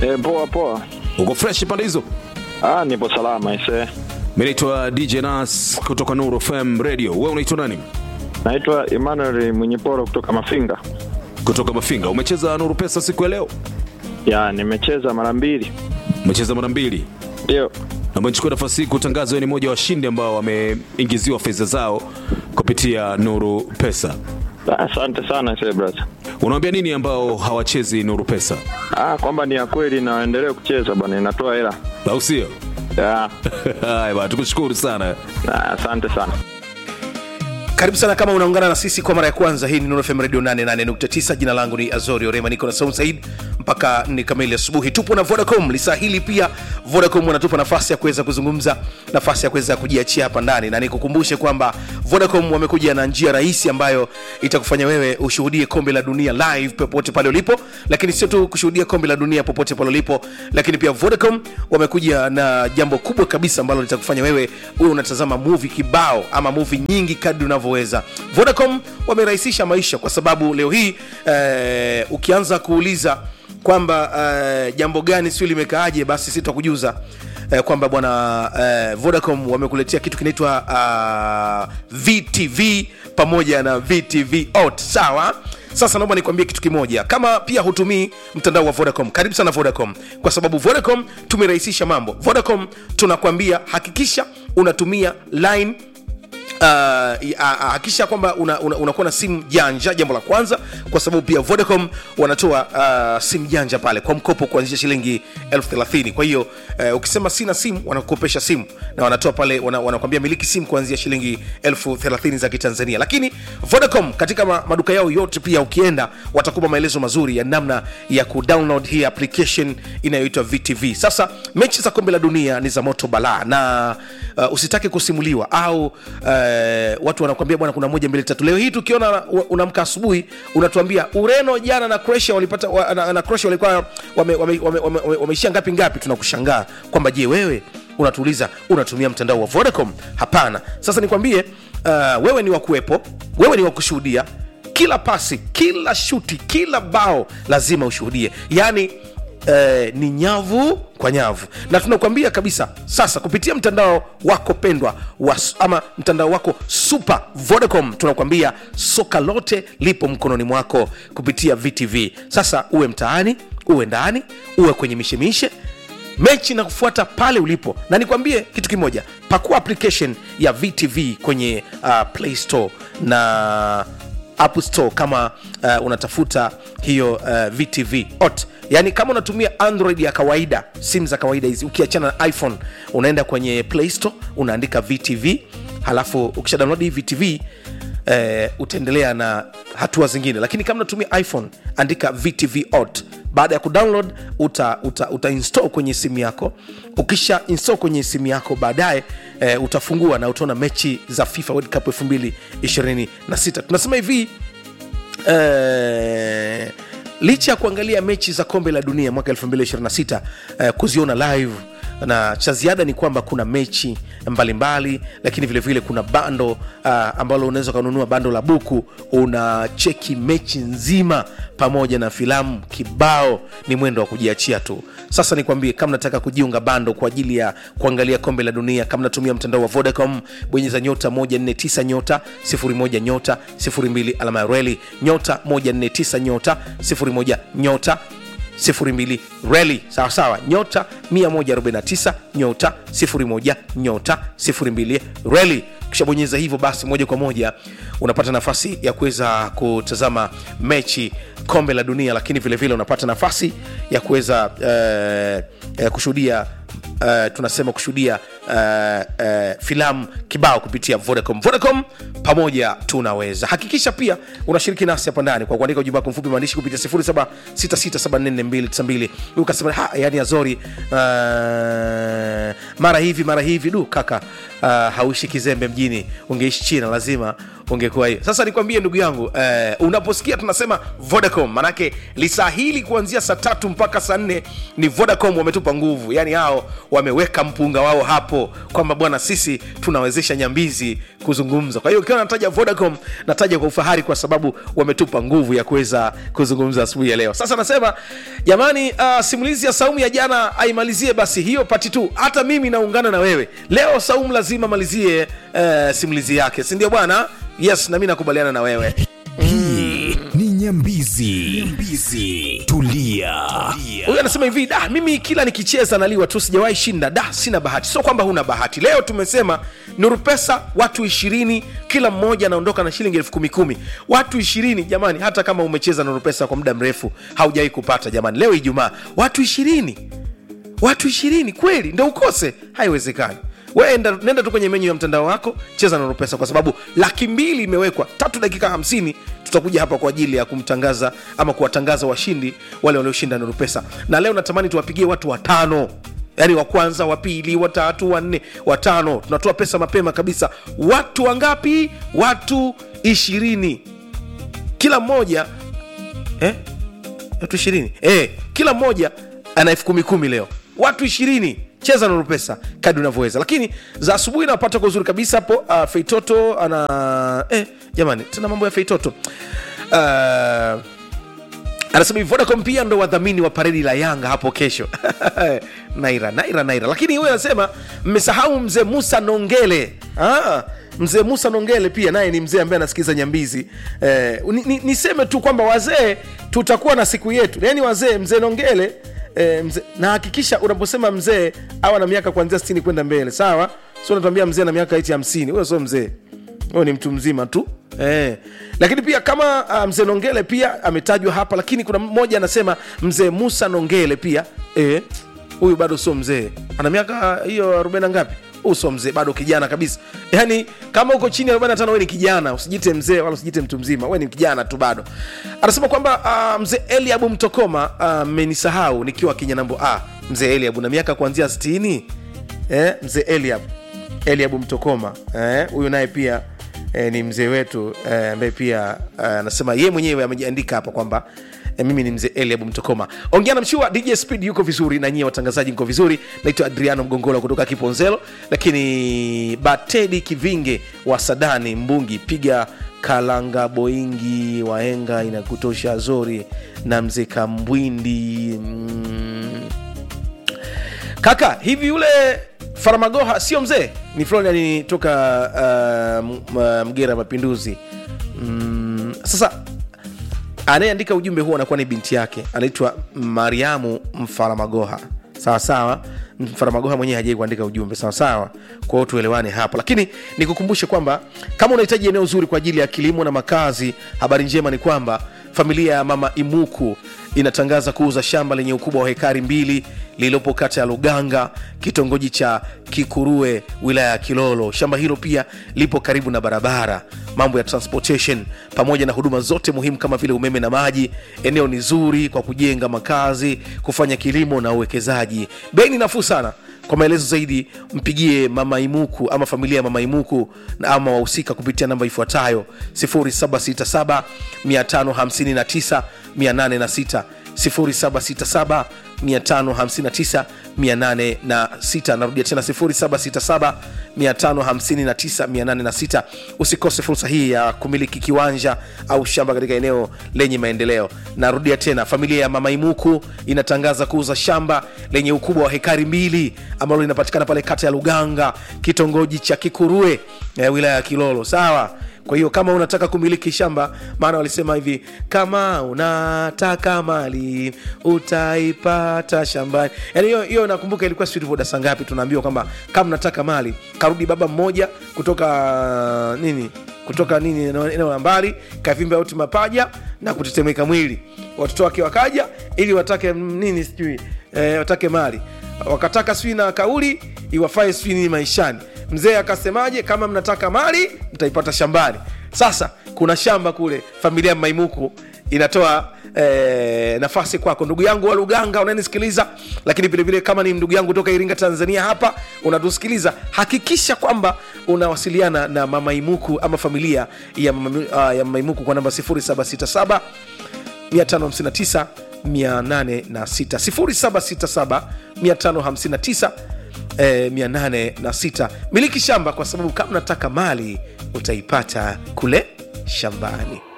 E, poa poa. uko fresh pande hizo Ah, nipo salama ise. mi naitwa dj nas kutoka nuru fm radio we unaitwa nani Naitwa Emmanuel Mwenyeporo kutoka Mafinga. kutoka mafinga umecheza nuru pesa siku ya leo Ya, nimecheza mara mbili. umecheza mara mbili Ndio. na umechukua nafasi hii kutangaza wewe ni mmoja wa washindi ambao wameingiziwa fedha zao kupitia nuru pesa Ah, Asante sana ise brother. unawambia nini ambao hawachezi nuru pesa Ah, kwamba ni ya kweli na waendelee kucheza bwana, inatoa hela. au sio Ya. haya bana tukushukuru sana Ah, Asante sana. karibu sana kama unaungana na sisi kwa mara ya kwanza hii ni Nuru FM radio 88.9 jina langu ni azori orema niko na saum said mpaka ni kamili asubuhi tupo na vodacom lisaa hili pia vodacom wanatupa nafasi ya kuweza kuzungumza nafasi ya kuweza kujiachia hapa ndani na nikukumbushe kwamba vodacom wamekuja na njia rahisi ambayo itakufanya wewe ushuhudie kombe la dunia live popote pale ulipo lakini sio tu kushuhudia kombe la dunia popote pale ulipo lakini pia vodacom wamekuja na jambo kubwa kabisa ambalo litakufanya wewe uwe unatazama movie kibao ama movie nyingi kadri unavyoweza vodacom wamerahisisha maisha kwa sababu leo hii eh, ukianza kuuliza kwamba eh, jambo gani sio limekaaje basi sitakujuza eh, kwamba bwana eh, vodacom wamekuletea kitu kinaitwa uh, vtv pamoja na vtv ot sawa sasa naomba nikwambie kitu kimoja kama pia hutumii mtandao wa vodacom karibu sana vodacom kwa sababu vodacom tumerahisisha mambo vodacom tunakwambia hakikisha unatumia line Uh, hakikisha kwamba unakuwa una, una na simu janja jambo la kwanza kwa sababu pia vodacom wanatoa uh, simu janja pale kwa mkopo kuanzia shilingi elfu thelathini kwa hiyo uh, ukisema sina simu wanakukopesha simu na wanatoa pale wana, wanakwambia miliki simu kuanzia shilingi elfu thelathini za kitanzania lakini vodacom katika ma, maduka yao yote pia ukienda watakupa maelezo mazuri ya namna ya kudownload hii application inayoitwa vtv sasa mechi za kombe la dunia ni za moto balaa na uh, usitake kusimuliwa au uh, watu wanakwambia bwana kuna moja mbili tatu leo hii tukiona unamka asubuhi unatuambia ureno jana na croatia walipata wa, na, na croatia walikuwa wameishia wame, wame, wame, wame, wame ngapi ngapi tunakushangaa kwamba je wewe unatuuliza unatumia mtandao wa vodacom hapana sasa nikwambie uh, wewe ni wakuwepo wewe ni wakushuhudia kila pasi kila shuti kila bao lazima ushuhudie yaani eh, ni nyavu kwa nyavu na tunakuambia kabisa sasa kupitia mtandao wako pendwa wa, ama mtandao wako super vodacom tunakuambia soka lote lipo mkononi mwako kupitia vtv sasa uwe mtaani uwe ndani uwe kwenye mishemishe mechi na kufuata pale ulipo na nikwambie kitu kimoja pakua application ya vtv kwenye uh, play store na app store kama uh, unatafuta hiyo uh, vtv ot yaani kama unatumia android ya kawaida simu za kawaida hizi ukiachana na iphone unaenda kwenye play store unaandika vtv halafu ukisha download hii vtv eh, utaendelea na hatua zingine lakini kama unatumia iphone andika vtv ot baada ya kudownload uta, uta, uta install kwenye simu yako ukisha install kwenye simu yako baadaye e, utafungua na utaona mechi za fifa world cup 226 tunasema hivi e, licha ya kuangalia mechi za kombe la dunia mwaka 226 e, kuziona live na cha ziada ni kwamba kuna mechi mbalimbali mbali, lakini vilevile vile kuna bando uh, ambalo unaweza ukanunua bando la buku una cheki mechi nzima pamoja na filamu kibao ni mwendo wa kujiachia tu sasa nikwambie kama nataka kujiunga bando kwa ajili ya kuangalia kombe la dunia kama natumia mtandao wa vodacom bonyeza nyota 149 nyota 01 nyota 02 alama ya reli nyota 149 nyota 01 nyota 02 reli sawa sawa nyota 149 nyota 01 nyota 02 reli ukishabonyeza hivyo basi moja kwa moja unapata nafasi ya kuweza kutazama mechi kombe la dunia lakini vilevile vile unapata nafasi ya kuweza uh, uh, kushuhudia uh, tunasema kushuhudia uh, uh, filamu kibao kupitia vodacom vodacom pamoja tunaweza hakikisha pia unashiriki nasi hapa ndani kwa kuandika ujumbe wako mfupi maandishi kupitia 766744292 ukasema ha, yani azori uh, mara hivi mara hivi du kaka uh, hauishi kizembe mjini ungeishi china lazima ungekuwa hiyo sasa nikwambie ndugu yangu uh, unaposikia tunasema vodacom manake lisaa hili kuanzia saa tatu mpaka saa nne ni vodacom wametupa nguvu yani hao wameweka mpunga wao hapo hapo kwamba bwana sisi tunawezesha nyambizi kuzungumza kwa hiyo ukiwa nataja vodacom nataja kwa ufahari kwa sababu wametupa nguvu ya kuweza kuzungumza asubuhi ya leo sasa nasema jamani uh, simulizi ya saumu ya jana aimalizie basi hiyo pati tu hata mimi naungana na wewe leo saumu lazima malizie uh, simulizi yake sindio bwana yes nami nakubaliana na wewe hii ni nyambizi nyambizi tulia huyu anasema hivi da mimi kila nikicheza naliwa tu sijawahi shinda da sina bahati sio kwamba huna bahati leo tumesema nuru pesa watu ishirini kila mmoja anaondoka na shilingi elfu kumi kumi watu ishirini jamani hata kama umecheza nuru pesa kwa muda mrefu haujawahi kupata jamani leo ijumaa watu ishirini watu ishirini kweli ndo ukose haiwezekani we enda, nenda tu kwenye menyu ya mtandao wako cheza na pesa kwa sababu laki mbili imewekwa tatu dakika hamsini tutakuja hapa kwa ajili ya kumtangaza ama kuwatangaza washindi wale walioshinda nuru pesa na leo natamani tuwapigie watu watano yaani wa kwanza wa pili watatu wanne watano tunatoa pesa mapema kabisa watu wangapi watu ishirini kila mmoja eh? watu ishirini eh, kila mmoja ana elfu kumi kumi leo watu ishirini cheza na pesa kadi unavyoweza lakini za asubuhi napata kwa uzuri kabisa hapo uh, feitoto ana eh, jamani tena mambo ya feitoto uh, anasema hivi vodacom pia ndo wadhamini wa paredi la yanga hapo kesho naira naira naira lakini huyo anasema mmesahau mzee musa nongele ah, mzee musa nongele pia naye ni mzee ambaye anasikiliza nyambizi eh, ni, ni, niseme tu kwamba wazee tutakuwa na siku yetu yaani wazee mzee nongele E, mzee, na hakikisha unaposema mzee awa na miaka kuanzia 60 kwenda mbele sawa sio unatuambia mzee na miaka iti hamsini huyo sio mzee huyo ni mtu mzima tu eh. lakini pia kama uh, mzee nongele pia ametajwa hapa lakini kuna mmoja anasema mzee musa nongele pia eh, huyu bado sio mzee ana miaka hiyo arobaini na ngapi huyu sio mzee bado kijana kabisa yaani kama uko chini ya 45 we ni kijana usijite mzee wala usijite mtu mzima we ni kijana tu bado anasema kwamba uh, mzee eliabu mtokoma mmenisahau uh, nikiwa kinyanambo ah, mzee eliabu na miaka kuanzia 60 eh, mzee eliab eliabu mtokoma huyu eh, naye pia eh, ni mzee wetu eh, ambaye pia anasema uh, ye mwenyewe amejiandika hapa kwamba eh, mimi ni mzee eliabu mtokoma ongea na mshua dj speed yuko vizuri na nyie watangazaji mko vizuri naitwa adriano mgongola kutoka kiponzelo lakini batedi kivinge wa sadani mbungi piga kalanga boingi waenga inakutosha zori na mzee kambwindi mm. kaka hivi yule faramagoha sio mzee ni florian toka uh, mgera mapinduzi mm, sasa anayeandika ujumbe huo anakuwa ni binti yake anaitwa mariamu mfaramagoha sawa sawa mfaramagoha mwenyewe hajai kuandika ujumbe sawa sawa kwa hiyo tuelewane hapo lakini nikukumbushe kwamba kama unahitaji eneo zuri kwa ajili ya kilimo na makazi habari njema ni kwamba familia ya mama imuku inatangaza kuuza shamba lenye ukubwa wa hekari mbili lililopo kata ya luganga kitongoji cha kikurue wilaya ya kilolo shamba hilo pia lipo karibu na barabara mambo ya transportation pamoja na huduma zote muhimu kama vile umeme na maji eneo ni zuri kwa kujenga makazi kufanya kilimo na uwekezaji bei ni nafuu sana kwa maelezo zaidi mpigie mama imuku ama familia ya mama imuku na ama wahusika kupitia namba ifuatayo 767 559 806 0767 559 806 narudia tena 0767 559 806 usikose fursa hii ya kumiliki kiwanja au shamba katika eneo lenye maendeleo narudia tena familia ya mama imuku inatangaza kuuza shamba lenye ukubwa wa hekari mbili ambalo linapatikana pale kata ya luganga kitongoji cha kikurue eh, wilaya ya kilolo sawa kwa hiyo kama unataka kumiliki shamba maana walisema hivi kama unataka mali utaipata shambani yani hiyo hiyo nakumbuka ilikuwa sijui tulivyodarasa ngapi tunaambiwa kwamba kama unataka mali karudi baba mmoja kutoka nini kutoka nini eneo la mbali kavimba uti mapaja na kutetemeka mwili watoto wake wakaja ili watake nini sijui e, watake mali wakataka sijui na kauli iwafae sijui nini maishani mzee akasemaje kama mnataka mali mtaipata shambani sasa kuna shamba kule familia ya maimuku inatoa eh, nafasi kwako ndugu yangu wa luganga unanisikiliza lakini vilevile kama ni ndugu yangu toka iringa tanzania hapa unatusikiliza hakikisha kwamba unawasiliana na mamaimuku ama familia ya, mama, uh, ya mamaimuku kwa namba 767 559 806 0767 559 eh, 806 miliki shamba kwa sababu kama unataka mali utaipata kule shambani